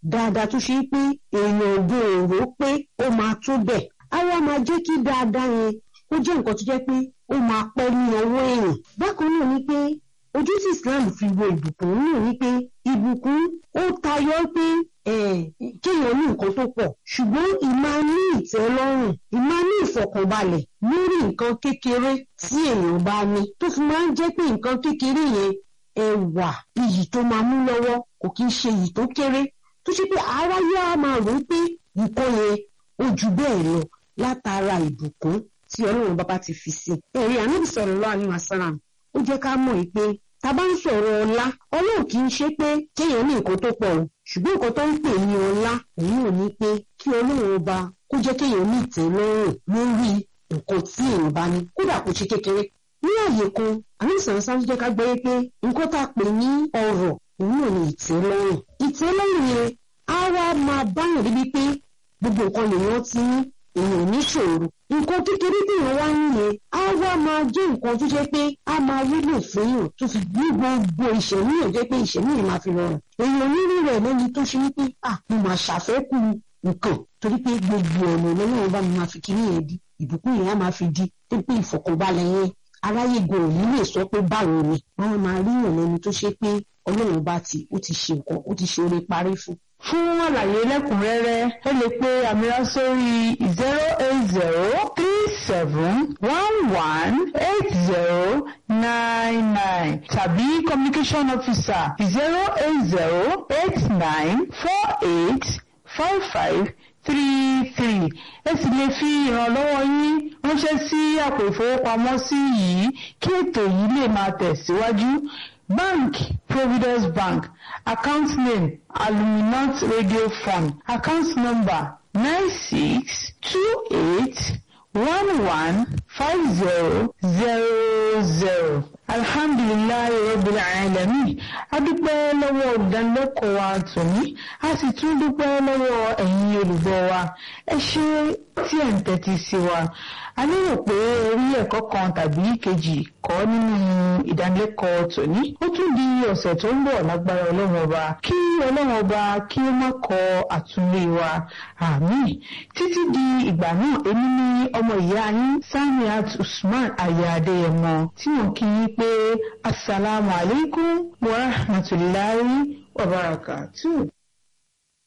dáadáa tó ṣe pé èèyàn ògùn òró pé ó máa tó bẹ̀ á wá máa jẹ́ kí dáadáa yẹn ó jẹ́ nǹkan tó jẹ́ pé ó máa pẹ́ ní ọwọ́ èèyàn bákan náà ni pé ojú tí Islam fi wo ìbùkún náà ni pé ìbùkún ó tayọ pé kéèyàn ní nǹkan tó pọ̀ ṣùgbọ́n ìmá ní ìtẹ́lọ́rùn ìmá ní ìfọ̀kànbalẹ̀ lórí nǹkan kékeré tí èèyàn bá ní tó fi máa ń jẹ́ pé nǹkan kékeré yẹn ẹwà iyì tó máa mú lọ́wọ́ kò kí ń ṣe iyì tó kéré tó ṣe pé aráyé á máa rò ó pé nǹkan yẹn ó ju bẹ́ẹ̀ lọ látara ìbùkún tí ọlọ́run bàbá ti fi sí. ẹ̀rí ànábì sallallahu alaihi wasallam ó jẹ́ ká mọ̀ pé tá a bá ń sọ̀rọ̀ ọlá ọlọ́run kì í ṣe pé kéèyàn ní nǹkan tó pọ̀ o ṣùgbọ́n nǹkan tó ń pè ní ọlá òun náà ní pé kí ọlọ́run ọba kó jẹ́ kéèyàn ní ìtẹ́lọ́rùn lórí nǹkan tí èèyàn bá ní kódà kó ṣe kékeré. ní àyè kan ànábì sallallahu alaihi wasallam jẹ́ ká gbọ́ pé nǹkan tá a pè ní ọrọ̀ òun náà ní ìtẹ́lọ́rùn ìtẹ́lọ́rùn yẹn á wá máa báyàn débi pé gbogbo nǹkan lèèyàn ti ní èèyàn níṣòro nǹkan kékeré téèyàn wá ń yẹn á wá máa jẹ́ nǹkan tó jẹ́ pé á máa wúlò fún yàn tó fi ní gbogbo ìṣẹ̀mí yàn jẹ́ pé ìṣẹ̀mí yàn máa fi rọrùn èèyàn nínú rẹ̀ lẹ́ni tó ṣe wípé à mo máa ṣàfẹ́kù nǹkan torí pé gbogbo ọ̀nà lọ́wọ́ bá mi máa fi kíní yẹn di ìbùkún yẹn á máa fi di tó pé ìfọ̀kànbalẹ̀ yẹn aráyé gan òní lè sọ pé báwo ni wọ́n máa rí yàn lẹ́ni tó ṣe pé ọlọ́run bá ti ó ti ṣe nǹkan ó ti ṣe oore parí fún fún àlàyé lẹ́kùnrẹ́rẹ́ ẹ lè pe àmìrà sórí zero eight zero three seven one one eight zero nine nine tàbí communication officer zero eight zero eight nine four eight five five three three ẹ sì lè fi ìrànlọ́wọ́ yín ránṣẹ́ sí àpò ìfowópamọ́sí yìí kí ètò yìí lè máa tẹ̀síwájú. Bank Providence Bank account name Aluminant Radio Fund account number nine six two eight one one five zero zero zero alhamdulilayi rabbil alamin adúpẹ́ lọ́wọ́ olùdánilẹ́kọ̀ọ́ wa tòní a sì tún dúpẹ́ lọ́wọ́ ẹ̀yin olùgbọ́ wa ẹ ṣé tí ẹ̀ ń tẹ́tí sí wa a lérò pé orí ẹ̀kọ́ kan tàbí kejì kọ́ nínú ìdánilẹ́kọ̀ọ́ tòní ó tún di ọ̀sẹ̀ tó ń bọ̀ lágbára ọlọ́run ọba kí ọlọ́run ọba kí ó má kọ àtúnrí wa àmín títí di ìgbà náà èmi ní ọmọ ìyá yín Samiat Usman aya Adéyẹmọ tí wọ́n kí yín pé asalaamualeykum wa rahmatulahi wa barakatuh.